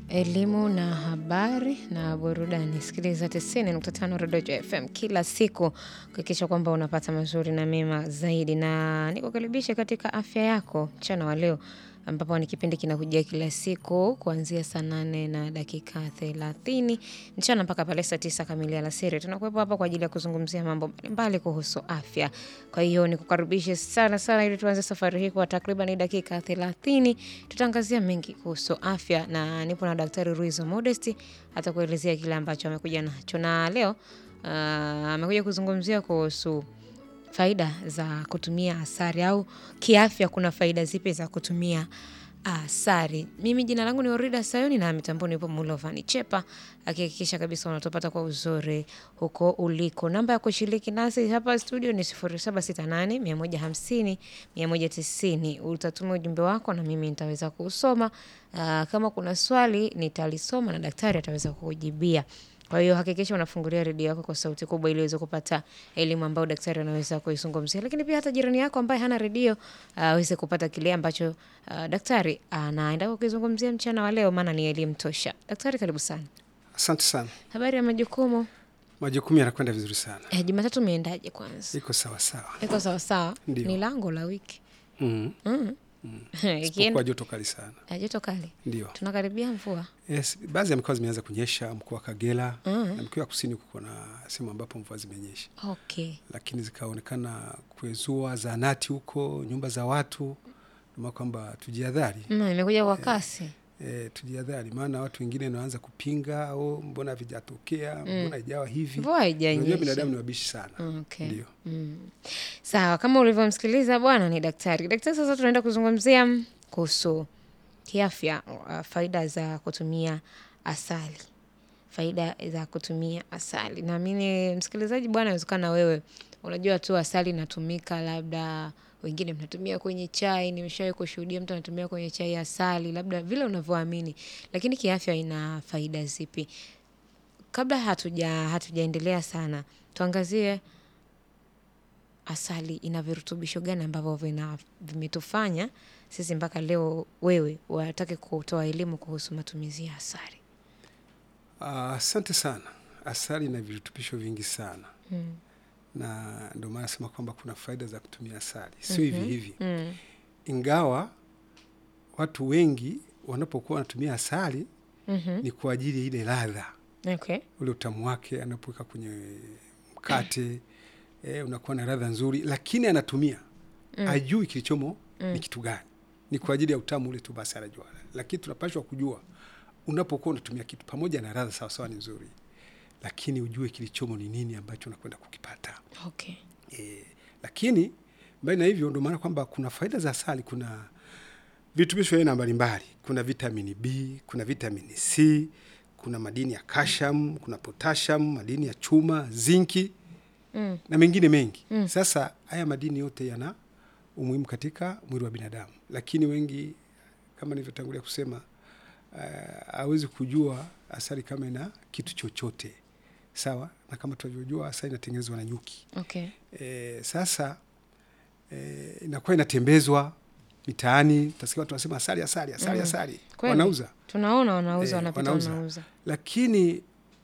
elimu na habari na burudani. Sikiliza 90.5 Rodojo FM kila siku kuhakikisha kwamba unapata mazuri na mema zaidi, na nikukaribisha katika afya yako mchana wa leo, ambapo ni kipindi kinakujia kila siku kuanzia saa nane na dakika thelathini mchana mpaka pale saa tisa kamili alasiri. Tunakuwepo hapa kwa ajili ya kuzungumzia mambo mbalimbali kuhusu afya. Kwa hiyo nikukaribishe sana sana, ili tuanze safari hii kwa takriban dakika thelathini. Tutaangazia mengi kuhusu afya, na nipo na Daktari Ruizo Modesti atakuelezea kile ambacho amekuja nacho, na leo ah, amekuja kuzungumzia kuhusu faida za kutumia asali au kiafya, kuna faida zipi za kutumia asali. Mimi jina langu ni Orida Sayoni na mitamboni yupo Mulovani Chepa akihakikisha kabisa unatopata kwa uzuri huko uliko. Namba ya kushiriki nasi hapa studio ni 0768 150 190. Utatuma ujumbe wako na mimi nitaweza kuusoma. Ah, kama kuna swali nitalisoma na daktari ataweza kukujibia. Kwa hiyo hakikisha unafungulia redio yako kwa sauti kubwa ili uweze kupata elimu ambayo daktari anaweza kuizungumzia, lakini pia hata jirani yako ambaye hana redio ah, aweze kupata kile ambacho ah, daktari anaenda kukizungumzia mchana wa leo, maana ni elimu tosha. Daktari, karibu sana. Asante sana. Habari ya majukumu? Majukumu yanakwenda vizuri sana, Eh, Jumatatu umeendaje? Kwanza iko sawa sawa. iko sawasawa? Ndio. Ni lango la wiki mm. mm. Isipokuwa Ikienda joto kali sana, eh, joto kali, ndio. tunakaribia mvua Yes, baadhi ya mikoa zimeanza kunyesha, mkoa wa Kagera Mm. na mkoa wa kusini kuko na sehemu ambapo mvua zimenyesha, okay. lakini zikaonekana kuezua zahanati huko, nyumba za watu, ndio kwamba tujihadhari. Mm, imekuja kwa kasi E, tujihadhari, maana watu wengine wanaanza kupinga au mbona havijatokea, mbona haijawa hivi. mvua Unajua haijanyesha. binadamu ni wabishi sana, Okay. ndio. Mm. Sawa, kama ulivyomsikiliza bwana ni daktari. Daktari, sasa tunaenda kuzungumzia mm, kuhusu kiafya, uh, faida za kutumia asali, faida za kutumia asali. Naamini msikilizaji bwana, inawezekana wewe unajua tu asali inatumika, labda wengine mnatumia kwenye chai. Nimeshawahi kushuhudia mtu anatumia kwenye chai asali, labda vile unavyoamini, lakini kiafya ina faida zipi? Kabla hatuja hatujaendelea sana, tuangazie asali ina virutubisho gani ambavyo vina vimetufanya sisi mpaka leo wewe watake kutoa elimu kuhusu matumizi ya asali. Ah, Asante sana. Asali ina virutubisho vingi sana Mm. na ndio maana nasema kwamba kuna faida za kutumia asali, sio hivi hivi, Mm. ingawa watu wengi wanapokuwa wanatumia asali Mhm. ni kwa ajili ya ile ladha, Okay. ule utamu wake anapoweka kwenye mkate eh, unakuwa na ladha nzuri, lakini anatumia Mm. ajui kilichomo Mm. ni kitu gani, ni kwa ajili ya utamu ule tu, basi anajua. Lakini tunapashwa kujua unapokuwa unatumia kitu pamoja na ladha sawasawa, ni nzuri, lakini ujue kilichomo ni nini ambacho unakwenda kukipata. Okay. E, lakini mbali na hivyo, ndio maana kwamba kuna faida za asali. Kuna virutubisho aina mbalimbali, kuna vitamini B, kuna vitamini C, kuna madini ya calcium, kuna potassium, madini ya chuma, zinki Mm. na mengine mengi. Mm. Sasa haya madini yote yana umuhimu katika mwili wa binadamu, lakini wengi kama nilivyotangulia kusema hawezi kujua asali kama ina kitu chochote sawa, na kama tunavyojua asali inatengenezwa na nyuki. Okay. E, sasa e, inakuwa inatembezwa mitaani, utasikia watu wanasema asali, asali, asali, Mm. asali, Kweli. wanauza. Tunaona wanauza Eh, wanapita wanauza. wanauza. Lakini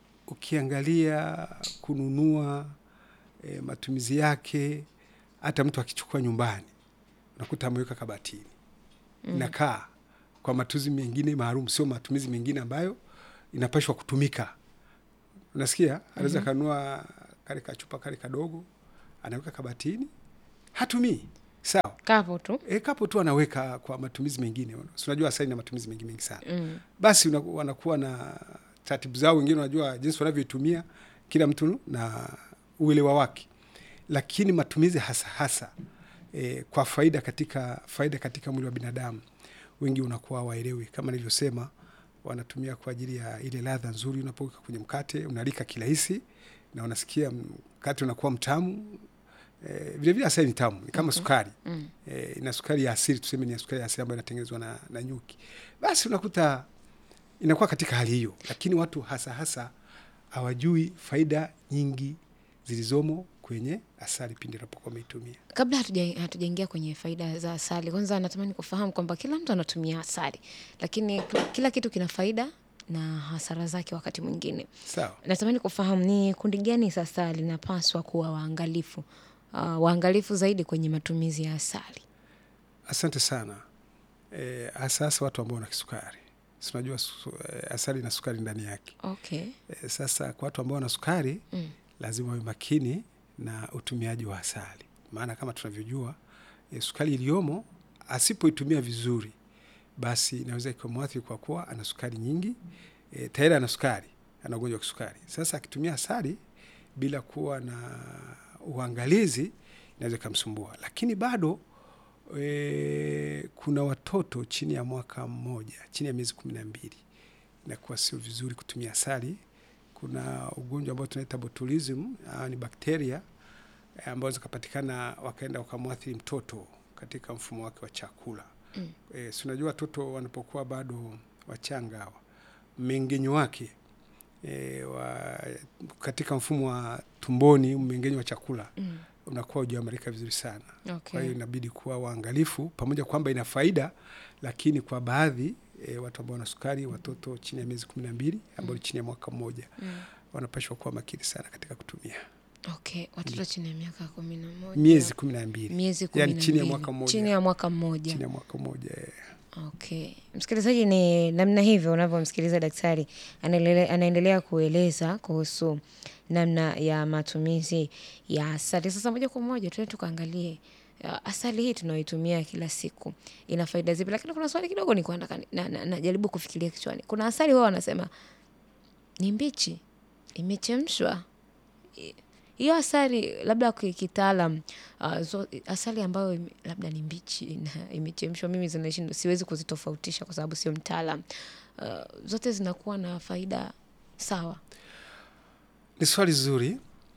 ukiangalia kununua e, matumizi yake, hata mtu akichukua nyumbani unakuta ameweka kabatini Mm. inakaa kwa matumizi mengine maalum, sio matumizi mengine ambayo inapashwa kutumika. Unasikia, anaweza Mhm. kanunua kale kachupa kale kadogo, anaweka kabatini, hatumii. Sawa, Kapo tu. e, kapo tu anaweka kwa matumizi mengine. Si unajua asali na matumizi mengi mengi sana. Mm. Basi una- wanakuwa na taratibu zao, wengine wanajua jinsi wanavyoitumia, kila mtu na uelewa wake, lakini matumizi hasa hasa e, kwa faida katika faida katika mwili wa binadamu, wengi unakuwa waelewi. Kama nilivyosema, wanatumia kwa ajili ya ile ladha nzuri, unapoweka kwenye mkate unalika kirahisi na unasikia mkate unakuwa mtamu. E, vile vile asali ni tamu, ni kama Mhm. sukari Mm. e, ina sukari ya asili, tuseme ni ya sukari ya asili ambayo inatengenezwa na, na nyuki. Basi unakuta inakuwa katika hali hiyo, lakini watu hasa hasa hawajui faida nyingi zilizomo kwenye asali pindi unapokuwa umeitumia. Kabla hatuja- hatujaingia kwenye faida za asali, kwanza natamani kufahamu kwamba kila mtu anatumia asali, lakini kila- kila kitu kina faida na hasara zake wakati mwingine. Sawa. Natamani kufahamu ni kundi gani sasa linapaswa kuwa waangalifu, uh, waangalifu zaidi kwenye matumizi ya asali? Asante sana. E, hasa hasa watu ambao wana kisukari. Si unajua su, e, asali ina sukari ndani yake. Okay. E, sasa kwa watu ambao wana sukari Mm. lazima wawe makini na utumiaji wa asali, maana kama tunavyojua e, sukari iliyomo asipoitumia vizuri, basi inaweza ikamwathiri kwa kuwa ana sukari nyingi e, tayari ana sukari, ana ugonjwa wa kisukari. Sasa akitumia asali bila kuwa na uangalizi inaweza ikamsumbua, lakini bado e, kuna watoto chini ya mwaka mmoja, chini ya miezi kumi na mbili inakuwa sio vizuri kutumia asali kuna ugonjwa ambao tunaita botulism uh, ni bakteria eh, ambao zikapatikana wakaenda wakamwathiri mtoto katika mfumo wake wa chakula Mm. e, si unajua watoto wanapokuwa bado wachanga hawa mmeng'enyo wake e, wa, katika mfumo wa tumboni mmeng'enyo wa chakula Mm. unakuwa hujaimarika vizuri sana kwa Okay. hiyo inabidi kuwa waangalifu, pamoja kwamba ina faida, lakini kwa baadhi e, watu ambao wana sukari, watoto chini ya miezi kumi na mbili ambao ni chini ya mwaka mmoja, Mm. wanapashwa kuwa makini sana katika kutumia Okay. Watoto chini ya miaka kumi na moja. miezi kumi na mbili miezi kumi yani na chini ya mbili. mwaka mmoja. Chini ya mwaka mmoja. chini ya mwaka mmoja eh. Okay. Msikilizaji, ni namna hivyo unavyomsikiliza daktari anaelele- anaendelea kueleza kuhusu namna ya matumizi ya asali. Sasa moja kwa moja tuende tukaangalie uh, asali hii tunayoitumia kila siku ina faida zipi, lakini kuna swali kidogo nilikuwa nataka ni- na, na, najaribu kufikiria kichwani. Kuna asali wao wanasema ni mbichi, imechemshwa. I- Hiyo asali labda kwa kitaalam uh, zo, asali ambayo ime- labda ni mbichi na imechemshwa, mimi zinashindwa, siwezi kuzitofautisha kwa sababu sio mtaalam. Uh, zote zinakuwa na faida sawa. Ni swali zuri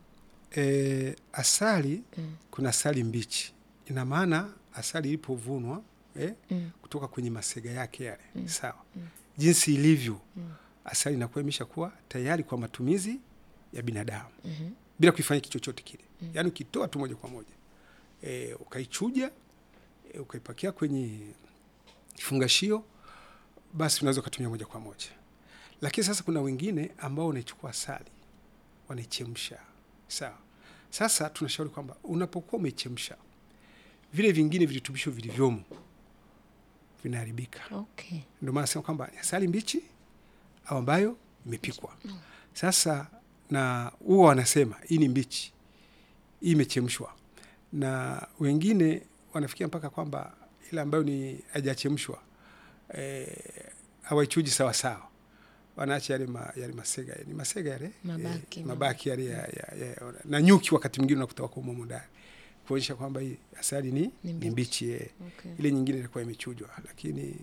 e, asali Mm. kuna asali mbichi, ina maana asali ilipovunwa eh, Mm. kutoka kwenye masega yake yale Mm. sawa, Mm. jinsi ilivyo Mm. asali inakuwa imeshakuwa tayari kwa matumizi ya binadamu Mhm. bila kuifanya kitu chochote kile Mm. yaani ukitoa tu moja kwa moja e, ukaichuja e, ukaipakia kwenye kifungashio basi unaweza ukatumia moja kwa moja lakini sasa kuna wengine ambao wanaichukua asali wanaichemsha sawa sasa tunashauri kwamba unapokuwa umeichemsha vile vingine virutubisho vilivyomo vinaharibika Okay. ndio maana nasema kwamba ni asali mbichi au ambayo imepikwa. Sasa na huwa wanasema hii ni mbichi, hii imechemshwa, na wengine wanafikia mpaka kwamba ile ambayo ni haijachemshwa eh, hawaichuji sawa sawa, wanaacha yale, ma, yale masega ni masega yale Mabaki, eh, mabaki yale ya, ya, ya, na nyuki wakati mwingine unakuta wako humo ndani kuonyesha kwamba hii asali ni, Ni ni mbichi. mbichi eh Okay. ile nyingine ilikuwa imechujwa, lakini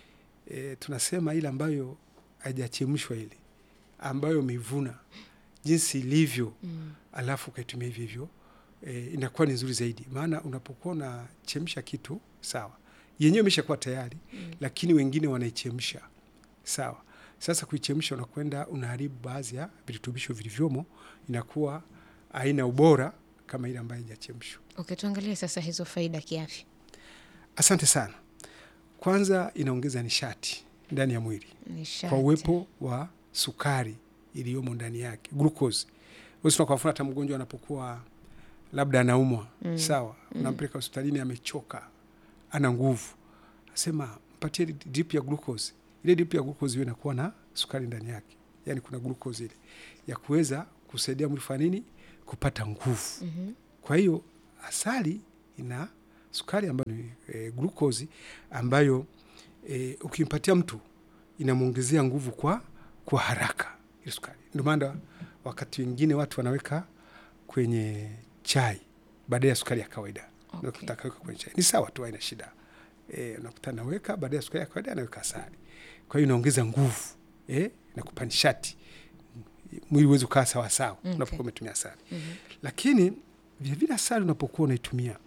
e, tunasema ile ambayo haijachemshwa ile ambayo umeivuna jinsi ilivyo, Mm. alafu ukaitumia hivyo hivyo e, inakuwa ni nzuri zaidi, maana unapokuwa unachemsha kitu sawa, yenyewe imeshakuwa tayari Mm. lakini wengine wanaichemsha sawa. Sasa kuichemsha, unakwenda unaharibu baadhi ya virutubisho vilivyomo, inakuwa haina ubora kama ile ambayo haijachemshwa. Okay, tuangalie sasa hizo faida kiafya. Asante sana. Kwanza inaongeza nishati ndani ya mwili Nishati. kwa uwepo wa sukari iliyomo ndani yake, glucose. Wewe kwa mfano hata mgonjwa anapokuwa labda anaumwa Mm. sawa, Mm. unampeleka hospitalini, amechoka, ana nguvu, asema mpatie drip ya glucose. Ile drip ya glucose hiyo inakuwa na sukari ndani yake, yaani kuna glucose ile ya kuweza kusaidia mwili fanya nini, kupata nguvu. Mhm. Kwa hiyo asali ina sukari ambayo ni e, glukozi ambayo e, ukimpatia mtu inamwongezea nguvu kwa kwa haraka ile sukari. Ndio maana wakati wengine watu wanaweka kwenye chai badala ya sukari ya kawaida Okay. unakuta akaweka kwenye chai, ni sawa tu, haina shida e, unakuta anaweka badala ya sukari ya kawaida anaweka asali. Kwa hiyo inaongeza nguvu e, inakupa nishati, mwili uweze kukaa sawa sawa Okay. unapokuwa umetumia asali Mhm. lakini vilevile asali unapokuwa unaitumia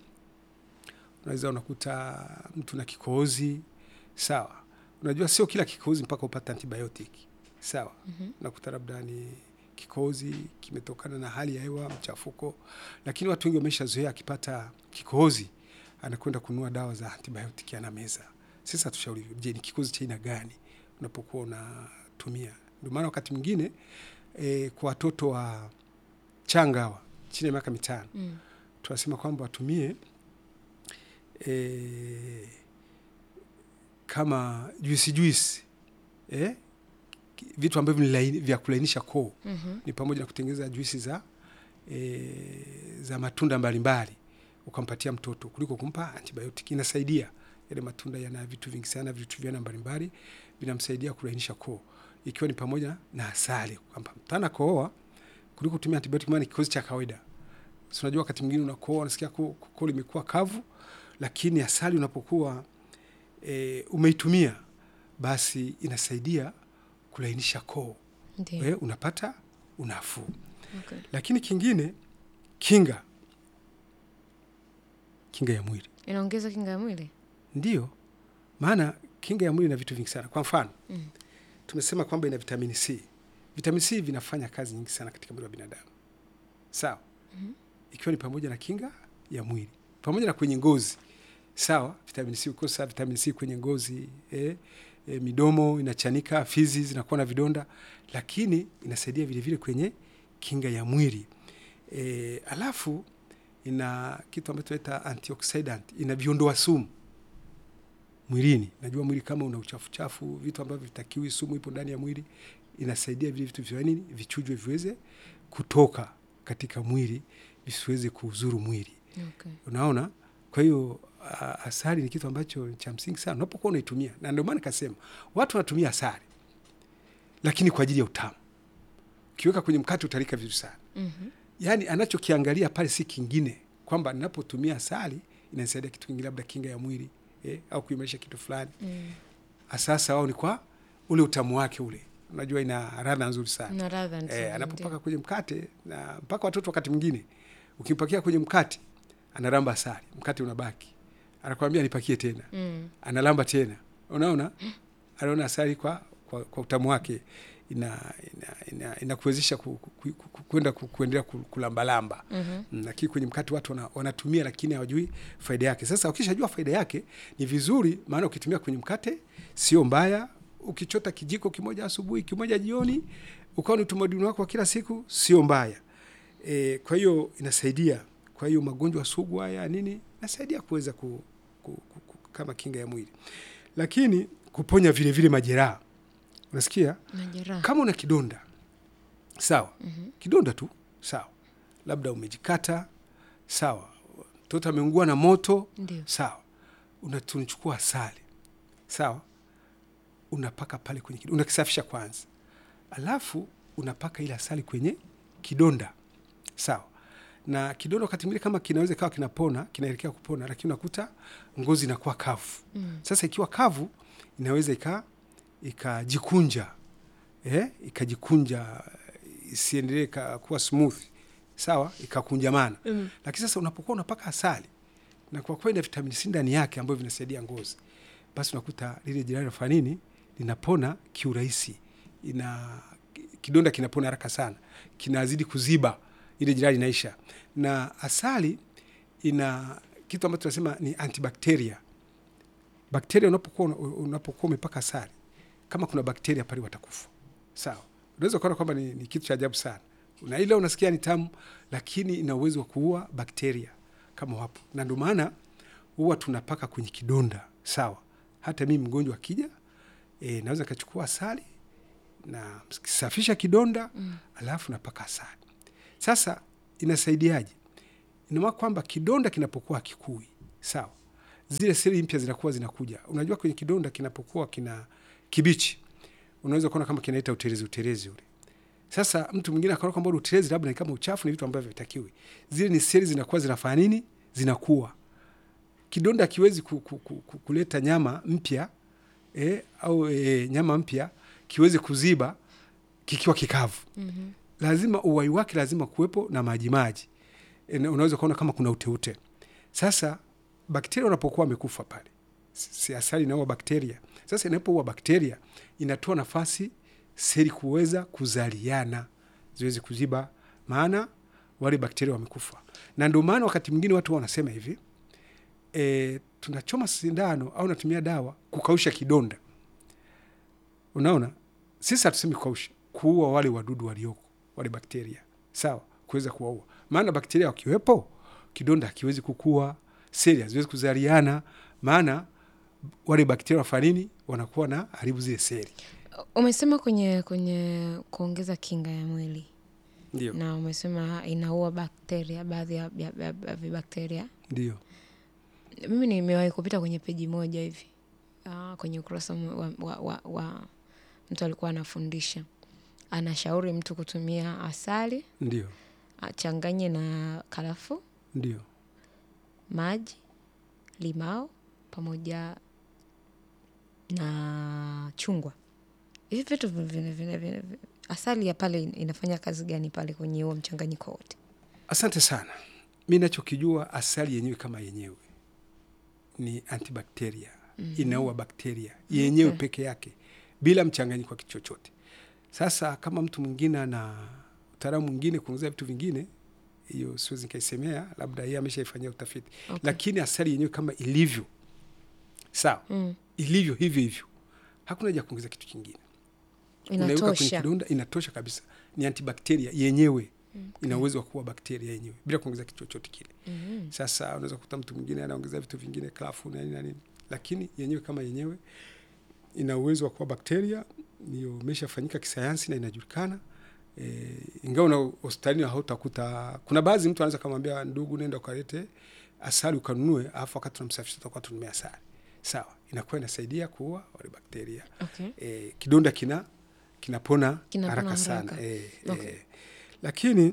unaweza unakuta mtu na kikohozi sawa. Unajua sio kila kikohozi mpaka upate antibiotic sawa. Mhm. Unakuta labda ni kikohozi kimetokana na hali ya hewa, mchafuko, lakini watu wengi wameshazoea akipata kikohozi anakwenda kununua dawa za antibiotic anameza. Sasa tushauri, je, ni kikohozi cha aina gani unapokuwa unatumia kutumia. Ndio maana wakati mwingine e, kwa watoto wa changa hawa chini ya miaka mitano Mm. tunasema kwamba watumie e, kama juisi juisi eh? ki- vitu ambavyo ni laini- vya kulainisha koo Mhm. ni pamoja na kutengeneza juisi za e, za matunda mbalimbali ukampatia mtoto kuliko kumpa antibiotic. Inasaidia, yale matunda yana vitu vingi sana, vitu vyana mbalimbali vinamsaidia kulainisha koo, ikiwa ni pamoja na asali, kwamba mtana kohoa kuliko kutumia antibiotic, maana ni kikozi cha kawaida. Si unajua wakati mwingine unakohoa unasikia koo koo limekuwa kavu, lakini asali unapokuwa e, umeitumia basi inasaidia kulainisha koo Ndio. eh, unapata unafuu. Okay. Lakini kingine, kinga kinga ya mwili Inaongeza kinga ya mwili. ndio maana kinga ya mwili ina vitu vingi sana. Kwa mfano Mm. tumesema kwamba ina vitamini C. Vitamini C vinafanya kazi nyingi sana katika mwili wa binadamu, sawa Mhm. ikiwa ni pamoja na kinga ya mwili pamoja na kwenye ngozi, sawa. Vitamini C ukosa vitamini C kwenye ngozi eh, eh, midomo inachanika, fizi zinakuwa na vidonda, lakini inasaidia vile vile kwenye kinga ya mwili eh, alafu ina kitu ambacho tunaita antioxidant, ina viondoa sumu mwilini. Najua mwili kama una uchafu chafu, vitu ambavyo vitakiwi, sumu ipo ndani ya mwili, inasaidia vile vitu vya nini vichujwe, viweze kutoka katika mwili, visiweze kuuzuru mwili. Okay. Unaona, kwa hiyo a- asali ni kitu ambacho ni cha msingi sana unapokuwa unaitumia, na ndio maana nikasema watu wanatumia asali, lakini kwa ajili ya utamu. Ukiweka kwenye mkate utalika vizuri sana. Mhm. Yaani anachokiangalia pale si kingine, kwamba ninapotumia asali inanisaidia kitu kingine, labda kinga ya mwili eh, au kuimarisha kitu fulani. Mm. Sasa wao ni kwa ule utamu wake ule, unajua ina radha nzuri sana Na radha nzuri. eh, anapopaka kwenye mkate na mpaka watoto wakati mwingine ukimpakia kwenye mkate analamba asali, mkate unabaki, anakwambia nipakie tena, ndio. Mm. analamba tena, unaona, anaona asali kwa, kwa, kwa utamu wake ina inakuwezesha ina, inakuwezesha ku, ku, ku, ku, kwenda ku, kuendelea ku- kulambalamba Mhm. Mm, lakini kwenye mkate watu wana, wanatumia lakini hawajui faida yake. Sasa ukishajua faida yake ni vizuri, maana ukitumia kwenye mkate sio mbaya. Ukichota kijiko kimoja asubuhi, kimoja jioni, ukawa ni utamaduni wako wa kila siku, sio mbaya. E, kwa hiyo inasaidia. Kwa hiyo magonjwa sugu haya nini, inasaidia kuweza ku, ku, ku, ku, kama kinga ya mwili, lakini kuponya vile vile majeraha. Unasikia, Majeraha. kama una kidonda sawa, Mhm. kidonda tu sawa, labda umejikata sawa, mtoto ameungua na moto Ndio. sawa, Una- tunachukua asali sawa, unapaka pale kwenye kidonda, unakisafisha kwanza, alafu unapaka ile asali kwenye kidonda sawa. Na kidonda wakati mwingine kama kinaweza kawa kinapona, kinaelekea kupona, lakini unakuta ngozi inakuwa kavu. Mm. Sasa ikiwa kavu inaweza ika ikajikunja eh, ikajikunja isiendelee ka- kuwa smooth sawa, ikakunjamana. Mm. Lakini sasa unapokuwa unapaka asali na kwa kweli na vitamini C ndani yake ambayo vinasaidia ngozi, basi unakuta lile jeraha linafanya nini, linapona kiurahisi, ina kidonda kinapona haraka sana, kinazidi kuziba, ile jeraha linaisha. Na asali ina kitu ambacho tunasema ni antibakteria. Bakteria unapokuwa unapokuwa umepaka asali, kama kuna bakteria pale watakufa, sawa. Unaweza kuona kwamba ni, ni kitu cha ajabu sana, na ile unasikia ni tamu, lakini ina uwezo wa kuua bakteria kama wapo, na ndio maana huwa tunapaka kwenye kidonda, sawa. Hata mimi mgonjwa akija, e, naweza kachukua asali na safisha kidonda Mm. alafu napaka asali. Sasa inasaidiaje? Ina maana kwamba kidonda kinapokuwa kikui, sawa, zile seli mpya zinakuwa zinakuja. Unajua, kwenye kidonda kinapokuwa kina kibichi, unaweza kuona kama kinaita utelezi, utelezi ule. Sasa mtu mwingine akaona kwamba ule utelezi labda ni kama uchafu, ni vitu ambavyo vitakiwi. Zile ni seli zinakuwa zinafanya nini? Zinakuwa. Kidonda kiwezi ku, ku, ku, ku, kuleta nyama mpya eh, au eh, nyama mpya kiweze kuziba kikiwa kikavu Mhm. lazima uwai wake lazima kuwepo na maji maji. E, na unaweza kuona kama kuna uteute. Sasa bakteria wanapokuwa wamekufa pale, si si asali inaua bakteria. Sasa inapoua bakteria inatoa nafasi seli kuweza kuzaliana ziweze kuziba, maana wale bakteria wamekufa. Na ndio maana wakati mwingine watu wanasema hivi e, tunachoma sindano au natumia dawa kukausha kidonda. Unaona, sisi hatusemi kaushi kuua wale wadudu walioko wale bakteria sawa kuweza kuwaua maana bakteria wakiwepo kidonda hakiwezi kukua seli haziwezi kuzaliana maana wale bakteria wafanya nini wanakuwa na haribu zile seli Umesema kwenye kwenye kuongeza kinga ya mwili ndio na umesema inaua bakteria, baadhi ya, ya, ya, ya vibakteria. ndio Mimi nimewahi kupita kwenye peji moja hivi ah, kwenye ukurasa wa, wa, wa, wa mtu alikuwa anafundisha, anashauri mtu kutumia asali ndio achanganye na karafuu, ndio maji, limao pamoja na chungwa. Hivi vitu vina- vina- vina- vina- vina- asali ya pale inafanya kazi gani pale kwenye huo mchanganyiko wote? asante sana mi nachokijua asali yenyewe kama yenyewe ni antibakteria mm-hmm. inaua bakteria yenyewe Okay. peke yake bila mchanganyiko wa kitu chochote sasa kama mtu mwingine ana utaalamu mwingine kuongezea vitu vingine hiyo siwezi nikaisemea labda yeye ameshaifanyia utafiti Okay. lakini asali yenyewe kama ilivyo sawa Mm. ilivyo hivyo hivyo hakuna haja ya kuongeza kitu kingine unaiweka kwenye Inatosha. kidonda inatosha kabisa ni antibakteria yenyewe ina uwezo wa kuua bakteria yenyewe bila kuongeza kitu chochote kile Mhm. sasa unaweza kukuta mtu mwingine anaongeza vitu vingine klafu na nini na nini lakini yenyewe kama yenyewe ina uwezo wa kuua bakteria niyo imeshafanyika kisayansi na inajulikana e, ingawa na hospitalini hautakuta kuna baadhi mtu anaweza kamwambia ndugu nenda ukalete asali ukanunue alafu wakati tunamsafisha tutakuwa tunumia asali sawa inakuwa inasaidia kuua wale bakteria Okay. e, kidonda kina kinapona Kinapona haraka sana haraka. e, Okay. e, lakini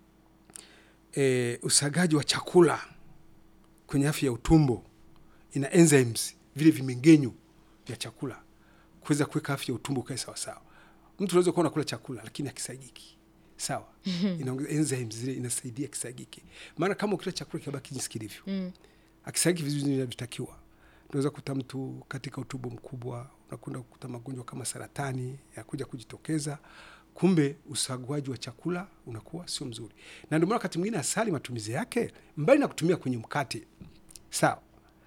e, usagaji wa chakula kwenye afya ya utumbo ina enzymes vile vimengenyo vya chakula kuweza kuweka afya ya utumbo ukae sawasawa mtu unaweza kuwa unakula chakula lakini akisagiki sawa inaongeza enzymes zile inasaidia kisagike maana kama ukila chakula kibaki jinsi kilivyo Mm. akisagiki vizuri inavyotakiwa unaweza kukuta mtu katika utumbo mkubwa unakwenda kukuta magonjwa kama saratani ya kuja kujitokeza kumbe usaguaji wa chakula unakuwa sio mzuri na ndio maana wakati mwingine asali matumizi yake mbali na kutumia kwenye mkate sawa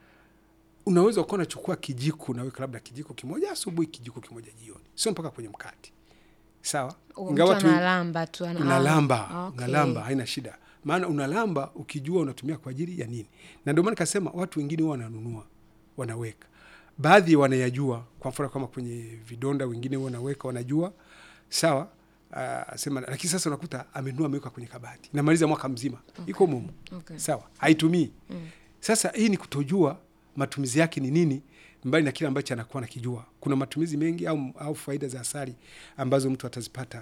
unaweza ukawa unachukua kijiko unaweka labda kijiko kimoja asubuhi kijiko kimoja jioni sio mpaka kwenye mkate sawa Mtu analamba tu ana- unalamba ah, okay. unalamba haina shida maana unalamba ukijua unatumia kwa ajili ya nini na ndio maana nikasema watu wengine huwa wananunua wanaweka baadhi wanayajua kwa mfano kama kwenye vidonda wengine huwa wanaweka wanajua sawa uh, sema lakini sasa unakuta amenunua ameweka kwenye kabati namaliza mwaka mzima iko mumu Okay. sawa haitumii Mm. sasa hii ni kutojua matumizi yake ni nini mbali na kile ambacho anakuwa nakijua kuna matumizi mengi au, au faida za asali ambazo mtu atazipata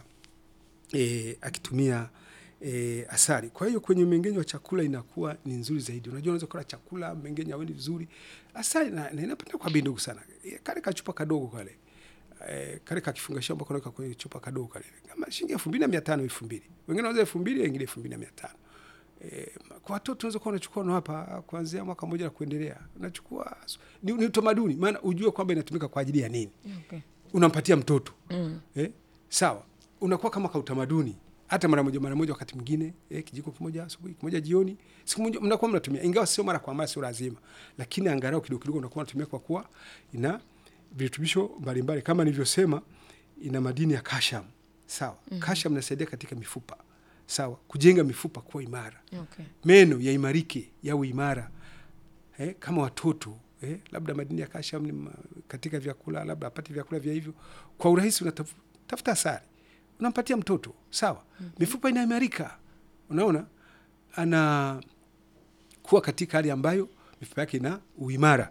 e, akitumia e, asali kwa hiyo kwenye mmengenyo wa chakula inakuwa ni nzuri zaidi unajua unaweza kula chakula mmengenyo awendi vizuri asali na, na inapenda kwa bei ndogo sana E, kale kachupa kadogo kale eh, kale kakifungashio ambako naweka kwenye chupa kadogo kale kama shilingi elfu mbili na mia tano elfu mbili wengine wanauza elfu mbili wengine elfu mbili na mia tano Eh, kwa watoto unaweza kuwa unachukua na hapa kuanzia mwaka mmoja na kuendelea unachukua ni, ni utamaduni maana ujue kwamba inatumika kwa ajili ya nini Okay. unampatia mtoto Mm. eh? sawa unakuwa kama ka utamaduni hata mara moja mara moja wakati mwingine eh, kijiko kimoja asubuhi kimoja jioni siku moja mnakuwa mnatumia ingawa sio mara kwa mara sio lazima lakini angalau kidogo kidogo unakuwa unatumia kwa kuwa ina virutubisho mbalimbali kama nilivyosema ina madini ya kasham sawa mm-hmm. kasham inasaidia katika mifupa sawa kujenga mifupa kuwa imara Okay. meno yaimarike yawe imara eh, kama watoto eh, labda madini ya kasham ni ma- katika vyakula labda apate vyakula vya hivyo kwa urahisi unatafuta asali unampatia mtoto sawa mm-hmm. mifupa inaimarika unaona ana kuwa katika hali ambayo mifupa yake ina uimara